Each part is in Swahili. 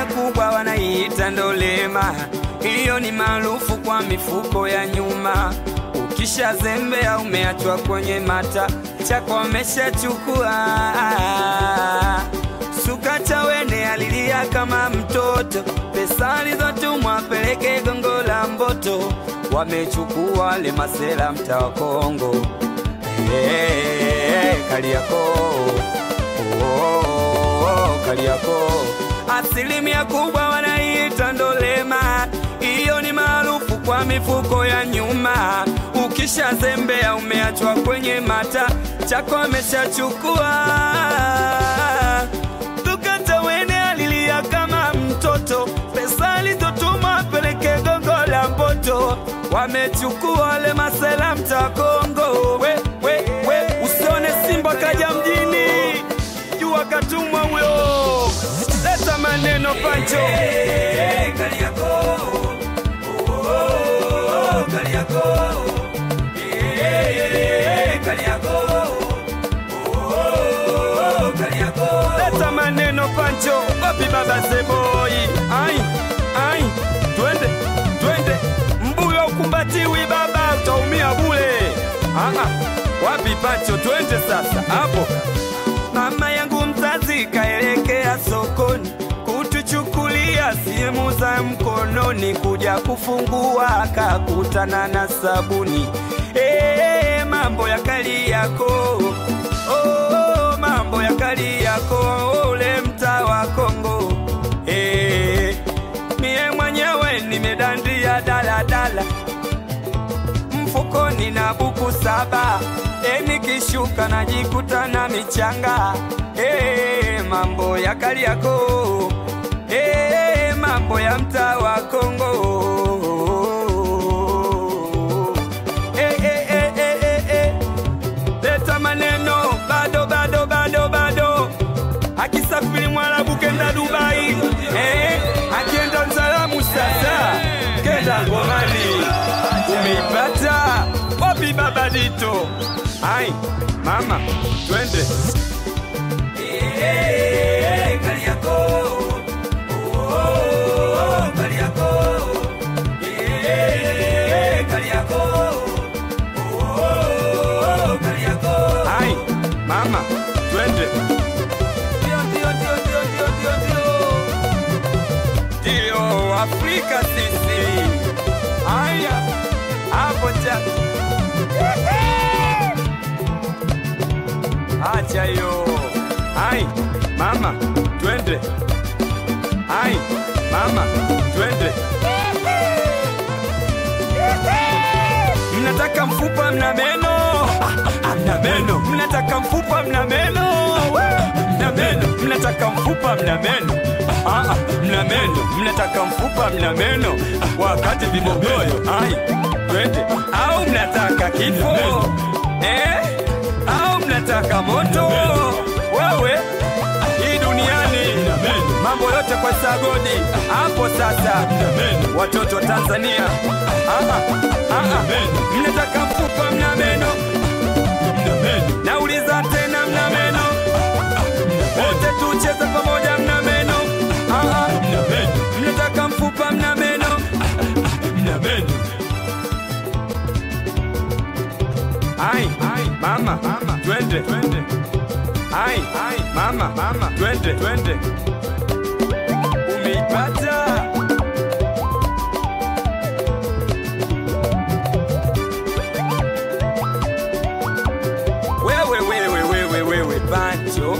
kubwa wanaiita ndolema, hiyo ni maarufu kwa mifuko ya nyuma. Ukishazembea umeachwa kwenye mata, chako wameshachukua. Sukata wene alilia kama mtoto, pesa alizotumwa peleke gongo la Mboto, wamechukua wale masela mtaa wa Kongo. Hey, Kariakoo oh, Kariakoo asilimia kubwa wanaiita ndolema, hiyo ni maarufu kwa mifuko ya nyuma. Ukishazembea umeachwa kwenye mata, chako ameshachukua. Tukata wene alilia kama mtoto, pesa alizotuma apeleke gongo la Mboto, wamechukua wale masela mtaa Kongo. We, we, we, usione simba kaja mjini, jua katumwa huyo, leta maneno pancho leta maneno pancho, wapi baba Zeboi? Ai, ai, twende, twende, mbuyo ukumbatiwi baba, utaumia bule. Aha, wapi pancho? Twende sasa hapo. Mama yangu mzazi kaelekea sokoni kutuchukulia simu za mkononi, kuja kufungua akakutana na sabuni. Hey, mambo ya Kariakoo oh, mambo ya Kariakoo ule mtaa wa Kongo. Hey, mie mwenyewe nimedandia daladala mfukoni na buku saba, e, nikishuka najikuta na michanga. E, mambo ya Kariakoo, e, mambo ya mtaa wa Kongo. E, e, e, e, e, e. Leta maneno bado bado bado bado, akisafiri Mwarabu kenda Dubai, eh, akienda Mzalamu sasa kenda Ngomani. Umeipata wapi baba Dito? Ai mama, twende Ai mama, twende Ndio, ndio, ndio, ndio, ndio, ndio, ndio. Ndio Afrika sisi. Haya, hapo cha acha hiyo. Ai mama, twende. Ai mama, twende. Mnataka mfupa mna meno, mna meno. Mnataka mfupa mna meno, mna meno. Mnataka mfupa mna meno, ah, ah, mna meno. Mnataka mfupa mna meno, wakati vibogoyo. Ai, twende. Au mnataka kifo eh? Au mnataka moto? Wewe hii duniani mambo yote kwa sagodi hapo sasa, watoto wa Tanzania ah, ah, ah, ah. mnataka mfupa mna meno, nauliza tena mna meno, wote tucheze pamoja mna meno ah, ah. mnataka mfupa mna meno ai mama twende ai mama twende twende umeipata wewe wewe wewe wewe pancho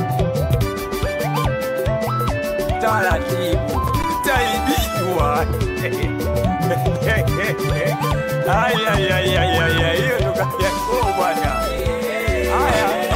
taratibu taibiwa Ay, ay, ay, ay, ay, ay, hiyo ndo kazi yako bwana. Haya.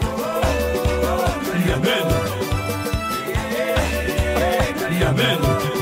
Amen.